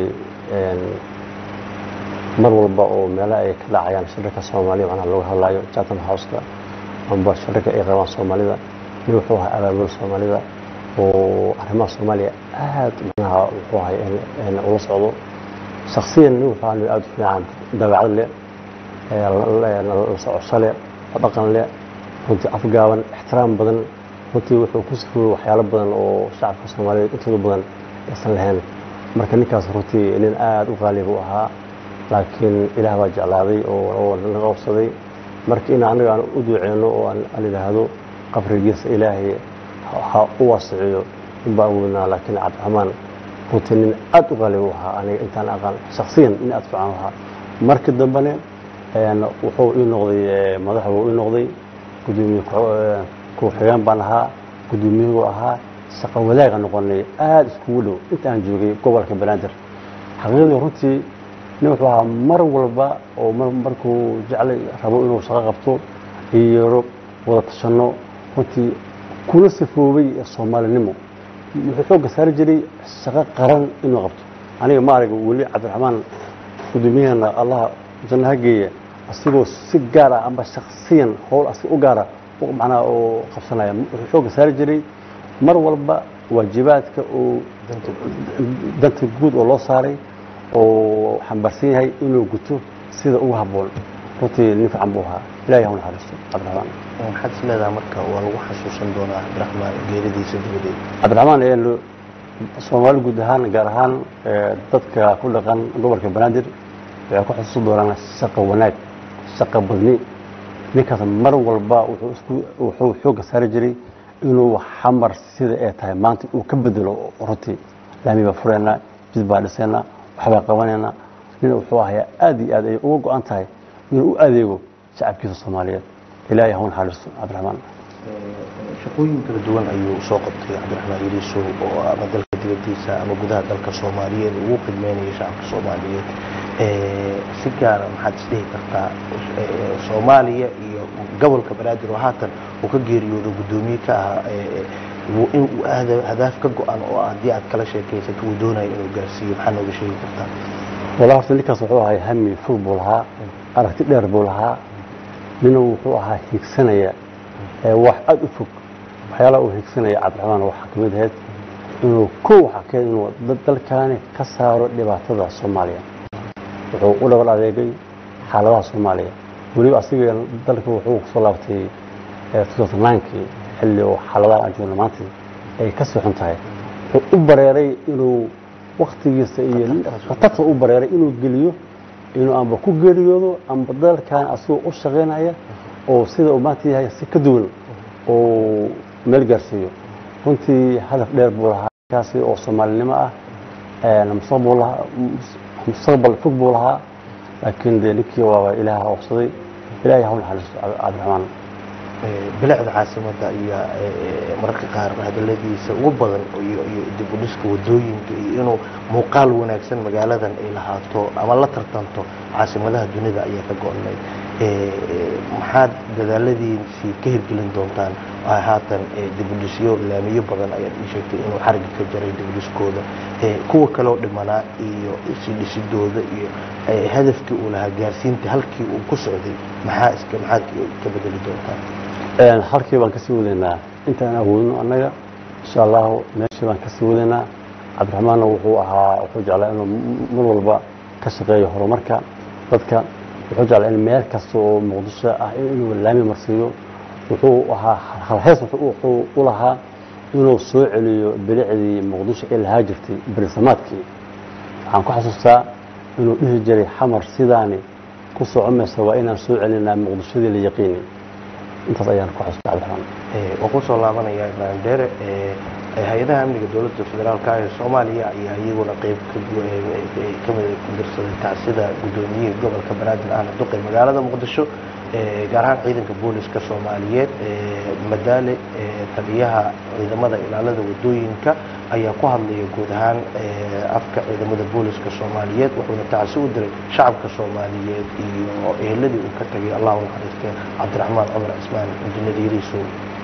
mar walba oo meelaha ay ka dhacayaan shirarka soomaaliya macnaha looga hadlayo chatham houseka amba shirarka ay qabaan soomaalida nin wuxuu ahaa abaabul soomaalida oo arrimaha soomaaliya aad macnaha wuxuu ahay ula socdo shaksiyan nin wuxuu ahaa nin aada u fiican dabeecad leh la socosho leh dhaqan leh runtii afgaaban ixtiraam badan runtii wuxuu ku sifoobay waxyaalo badan oo shacabka soomaaliyeed intooda badan aysan lahayn marka ninkaas runtii nin aada u qaaliba u ahaa laakiin ilaah baa jeclaaday oo naga qabsaday marka in anaga aan u duuceyno oo aan idhaahdo qabrigiisa ilaahay ha u waasiciyo in baan weynaa laakiin cabdiraxmaan runtii nin aada u qaaliba u ahaa aniga intaan aqaan shaksiyan nin aada fiican u ahaa marka dambene wuxuu ii noqday madax wuu ii noqday gudoomiye ku-xigeen baan ahaa gudoomiyuhu ahaa shaqo wadaaga noqonay aada iskugu dhow inta aan joogay gobolka banaadir xaqiiqdii runtii nin wuxuu ahaa mar walba oo markuu jeclay rabo inuu shaqo qabto iyo wada tashanno runtii kuna sifoobay soomaalinimo wuxuu xoogga saari jiray shaqo qaran inuu qabto aniga ma arag weli cabdiraxmaan gudoomiyaheena allaha janno ha geeya asigoo si gaar ah amba shaksiyan howl asig u gaara macnaha oo qabsanaya wuxuu xoogga saari jiray mar walba waajibaadka uu danta guud oo loo saaray oo xambaarsan yahay inuu guto sida ugu habboon runtii nin fiican buu ahaa ilahay ha u naxariisto cabdiraxmaan maxaad is leedaha marka waa lagu xasuusan doonaa cabdiraxmaan geeridiisa dabadeed cabdiraxmaan ee lo- soomaali guud ahaan gaar ahaan ee, dadka ku dhaqan gobolka banaadir waxay ku xusuusan doonaan shaqo wanaag shaqo badni ninkaas mar walba wuxuu isku wuxuu xoogga saari jiray inuu xamar sida ay tahay maanta uu ka bedelo runtii laami baa fureynaa jid baa dhiseynaa waxbaa qabanaynaa nin wuxuu ahayaa aad iyo aad ay uga go-an tahay inuu u adeego shacabkiisa soomaaliyeed ilaahay ha u naxariisto cabdiraxmaan shaqooyin kala duwan ayuu soo qabtay cabdiraxmaan yariiso oo ama dalka dibadiisa ama gudaha dalka soomaaliyeed ugu khidmeynaya shacabka soomaaliyeed Eh, si gaara maxaad isdhihi kartaa eh, soomaaliya iyo gobolka banaadir oo haatan uu ka geeriyoodo guddoomiye ka ahaa eh, eh, wuu- in uu ahda- hadaaf ka go-an oo haddii aad kala sheekaysato uu doonayo inuu gaarsiiyo maxaa nooga sheegi kartaa walaa horta ninkaas wuxuu ahaa hami fog buu lahaa aragti dheer buu lahaa nina wuxuu ahaa hiigsanaya ee wax aad u fog waxyaalaha uu hiigsanaya cabdiraxmaan waxaa ka mid ahayd inuu kow waxaa ka inuu dad dalkaani ka saaro dhibaatada soomaaliya wuxuu u dhabar adeegay xaaladaha soomaaliya weliba asiga dalka wuxuu kusoo laabtay kii xilli oo xaaladaha aan joogno maanta ay ka sii xun tahay wuxuu u bareeray inuu waktigiisa iyo khatarta u bareeray inuu geliyo inuu amba ku geeriyoodo amba dalkan asagoo u shaqaynaya oo sida uu maanta yahay si ka duwan oo meel gaarsiiyo runtii hadaf dheer buu lahaa kaasi oo soomaalinimo ah mustaqbal lahaa mustaqbal fog buu lahaa laakiin dee ninkii waaba ilaaha oofsaday ilaahay ha u naxariisto cabdiraxmaan Eh, bilicda caasimadda iyo eh, mararka qaar hadaladiisa ugu badan iyo iyo dib u dhiska wadooyinka iyo inuu muuqaal wanaagsan magaaladan ay lahaato ama la tartanto caasimadaha dunida ayaa ka go-nay Eh, eh, maxaad dadaaladiisii ka hirgelin doontaan Waa haatan eh, dib u dhisyo laamiyo badan ayaad ii sheegtay inuu xariga ka jaray dib u dhiskooda Eh, kuwa kaloo dhimanaa iyo sii dhisidooda iyo eh, hadafkii uu lahaa gaarsiinta halkii uu ku socday maxaa iska maxaad ka bedeli doontaan Een, halkii baan kasii wadaynaa intaan awoodno annaga insha allahu meeshii baan kasii wadaynaa cabdiraxmaanna wuxuu ahaa wuxuu jeclaa inuu m- mar walba ka shaqeeyo horumarka dadka wuxuu jeclaa in meel kasta oo muqdisho ah inuu laami marsiiyo wuxuu ahaa halhees wuxuu wuxuu u lahaa inuu soo celiyo bilicdii muqdisho ee lahaa jirtay berisamaadkii waxaan ku xasuustaa inuu dhihi jiray xamar sidaani ku socomaysa waa inaan soo celinaa muqdishadii la yaqiini intaas ayaan ku xasuustaa cabdiraxmaan Eh, waan kusoo laabanaya ibraahim dheere eh, eh, hay-adaha amniga dowladda federaalka ee soomaaliya ayaa iyaguna qeyb ka gu- eh, eh, ka mid ku dirsaday tacsida guddoomiyihii gobolka banaadir ahna duqay magaalada muqdisho eh, gaar ahaan ciidanka booliska soomaaliyeed eh, madaale eh, taliyaha ciidamada ilaalada wadooyinka ayaa ku hadlaya guud ahaan eh, afka ciidamada booliska soomaaliyeed wuxuuna tacsi u diray shacabka soomaaliyeed iyo eheladii uu ka tagay allah u naxariistee cabdiraxmaan cumar cismaan injineer yariisow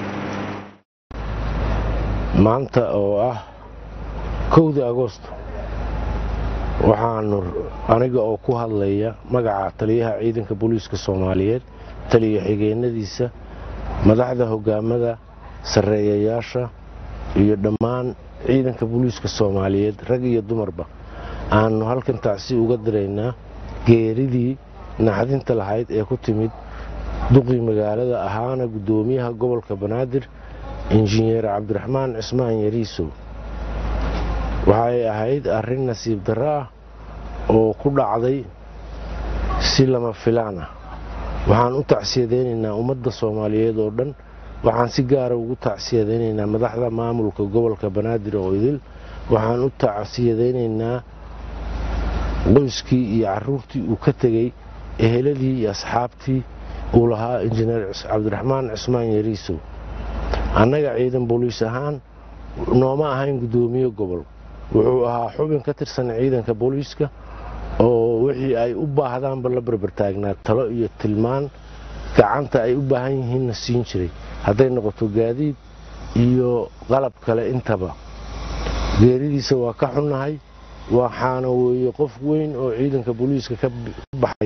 maanta oo ah kowda agoosto waxaanu aniga oo ku hadlaya magaca taliyaha ciidanka booliiska soomaaliyeed taliya xigeenadiisa madaxda hogaamada sarreeyayaasha iyo dhammaan ciidanka booliiska soomaaliyeed rag iyo dumarba aanu halkan tacsi uga diraynaa geeridii naxdinta lahayd ee ku timid duqii magaalada ahaana guddoomiyaha gobolka banaadir injineer cabdiraxmaan cismaan yariisow waxay ahayd arrin nasiib darro ah oo ku dhacday si lama filaan ah waxaan u tacsiyadaynaynaa ummadda soomaaliyeed oo dhan waxaan si gaara ugu tacsiyadaynaynaa madaxda maamulka gobolka banaadir oo idil waxaan u tacsiyadaynaynaa qoyskii iyo caruurtii uu ka tegey eheladii iyo asxaabtii uu lahaa injineer cabdiraxmaan cismaan yariisow annaga ciidan booliis ahaan nooma ahayn guddoomiye gobol wuxuu ahaa xubin ka tirsan ciidanka booliiska oo wixii ay u baahdaanba la barbartaagnaa talo iyo tilmaan gacanta ay u baahan yihiinna siin jiray hadday noqoto gaadiid iyo qalab kale intaba geeridiisa waa ka xunnahay waxaana weeye qof weyn oo ciidanka booliiska ka baxay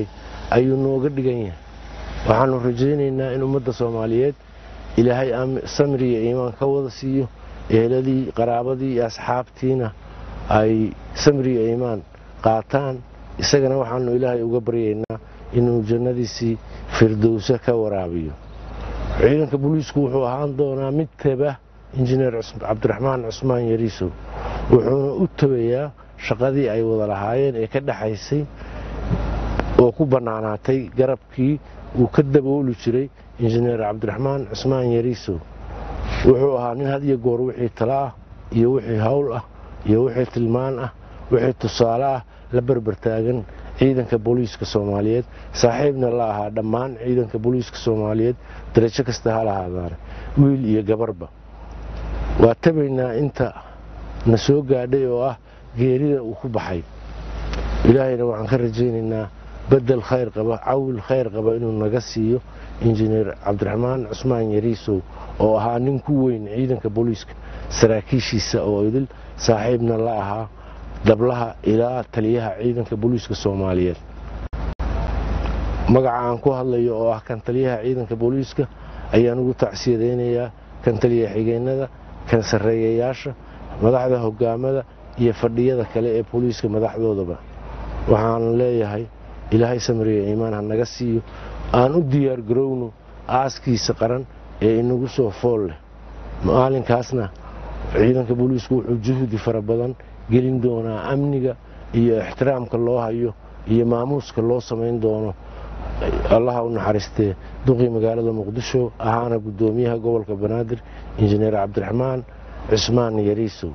ayuu nooga dhigan yahay waxaanu rajaynaynaa in ummadda soomaaliyeed ilaahay samri iyo iimaan ka wada siiyo eheladii qaraabadii iyo asxaabtiina ay samri iyo iimaan qaataan isagana waxaanu ilaahay uga baryaynaa inuu jannadiisii firdowse ka waraabiyo ciidanka booliisku wuxuu ahaan doonaa mid taba injineer cabdiraxmaan cusmaan yariisow wuxuuna u tabayaa shaqadii ay wada lahaayeen ee ka dhexaysay oo ku bannaanaatay garabkii uu ka dabooli jiray injineer cabdiraxmaan cusmaan yariisow wuxuu ahaa nin had iyo goor wixii talo ah iyo wixii hawl ah iyo wixii tilmaan ah wixii tusaale ah la berbertaagan ciidanka booliiska soomaaliyeed saaxiibna la ahaa dhammaan ciidanka booliiska soomaaliyeed darajo kasta ha lahaadaane wiil iyo gabarba waa tabaynaa inta na soo gaadhay oo ah geerida uu ku baxay ilaahayna waxaan ka rajaynaynaa bedel khayr qaba cawil khayr qaba inuu naga siiyo injineer cabdiraxmaan cusmaan yariisow oo ahaa nin ku weyn ciidanka booliiska saraakiishiisa oo idil saaxiibna la ahaa dablaha ilaa taliyaha ciidanka booliiska soomaaliyeed magaca aan ku hadlayo oo ah kan taliyaha ciidanka booliiska ayaan ugu tacsiyadaynayaa kan taliya xigeenada kan sarreeyayaasha madaxda hogaamada iyo fadhiyada kale ee booliiska madaxdoodaba waxaan leeyahay ilaahay samriya iimaan ha naga siiyo aan u diyaar garowno aaskiisa qaran ee inagu soo fool leh maalinkaasna ciidanka booliisku wuxuu juhdi fara badan gelin doonaa amniga iyo ixtiraamka loo hayo iyo maamuuska loo samayn doono allaha u naxariistee duqii magaalada muqdisho ahaana guddoomiyaha gobolka banaadir injineer cabdiraxmaan cusmaan yariisow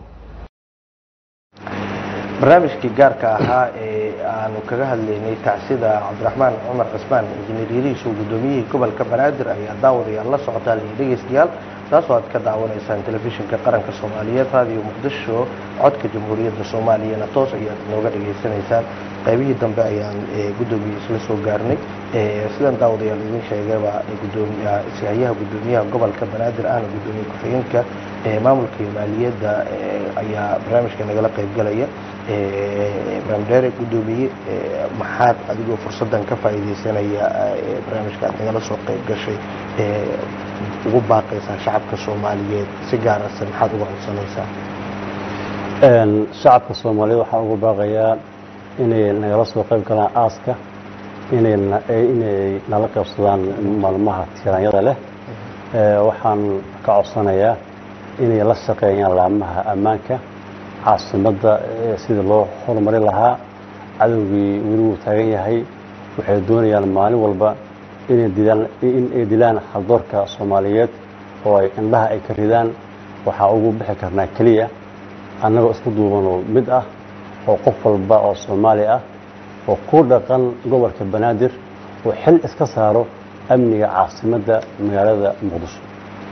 barnaamijkii gaarka ahaa ee aanu kaga hadlaynay tacsida cabdiraxmaan cumar cismaan injineer yariisow guddoomiyihii gobolka banaadir ayaa daawadayaal la socotaan iyo dhegeystayaal taasoo aad ka daawanaysaan telefishinka qaranka soomaaliyeed raadiyo muqdisho codka jamhuuriyadda soomaaliyana toos ayaad nooga dhegaysanaysaan qaybihii dambe ayaan guddoomiye isla soo gaarnay sidan daawadayaal idin sheegayba sihayaha guddoomiyaha gobolka banaadir ahna guddoomiye ku-xigeenka maamulka iyo maaliyadda ayaa barnaamijka nagala qaybgalaya ibraahim dheere guddoomiye maxaad adigoo fursaddan ka faa'iidaysanaya barnaamijka aad nagala soo qayb gashay ugu baaqaysaa shacabka soomaaliyeed si gaarase maxaad uga codsanaysaa shacabka soomaaliyeed waxaan ugu baaqayaa inay nagala soo qayb galaan aaska inay inay nala qaybsadaan maalmaha tiiraanyada leh waxaan ka codsanayaa inay la shaqeeyaan laamaha ammaanka caasimadda sidii loo horumarin lahaa cadowgii weli wuu taagan yahay waxay doonayaan maalin walba inay dilaan inay dilaan haldoorka soomaaliyeed oo ay indhaha ay ka ridaan waxaa ugu bixi karnaa keliya annagoo isku duubanoo mid ah oo qof walba oo soomaali ah oo ku dhaqan gobolka banaadir oo xil iska saaro amniga caasimadda magaalada muqdisho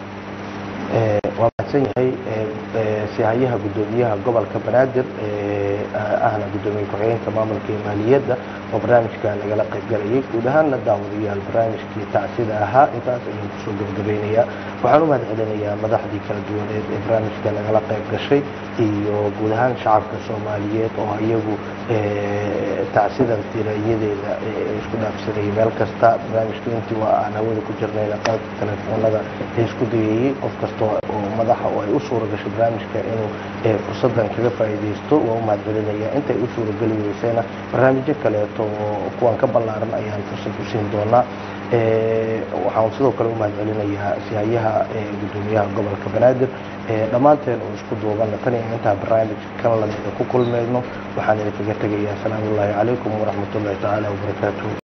waa mahadsan yahay sihayaha guddoomiyaha gobolka banaadir ahna guddoomiye ku-xigeenka maamulka iyo maaliyadda oo barnaamijka nagala qaybgalayay guud ahaanna daawadayaal barnaamijkii tacsida ahaa intaas ayaan kusoo gabagabaynayaa waxaan u mahad celinayaa madaxdii kala duwaneed ee barnaamijka nagala qayb gashay iyo guud ahaan shacabka soomaaliyeed oo iyagu tacsidan tirayadeeda isku dhaafsanayay meel kasta barnaamijka intii waa aan hawada ku jirnayna qaybka telefoonada ee isku dayayey qof kasta oo madaxa oo ay u suura gashay barnaamijka inuu fursadan kaga faa'iidaysto waa u mahad celinaya intay u suurageli weysayna barnaamijyo kaleeto oo kuwan ka ballaaran ayaan fursad u siin doonaa waxaan sidoo kale u mahad celinayaa sihayaha guddoomiyaha gobolka banaadir dhammaanteen oo isku duubanna tan iyo intaa barnaamij kan lamida ku kulmayno waxaan idinkaga tegayaa asalaamu ullaahi calaykum waraxmatullaahi tacaala wabarakaatuh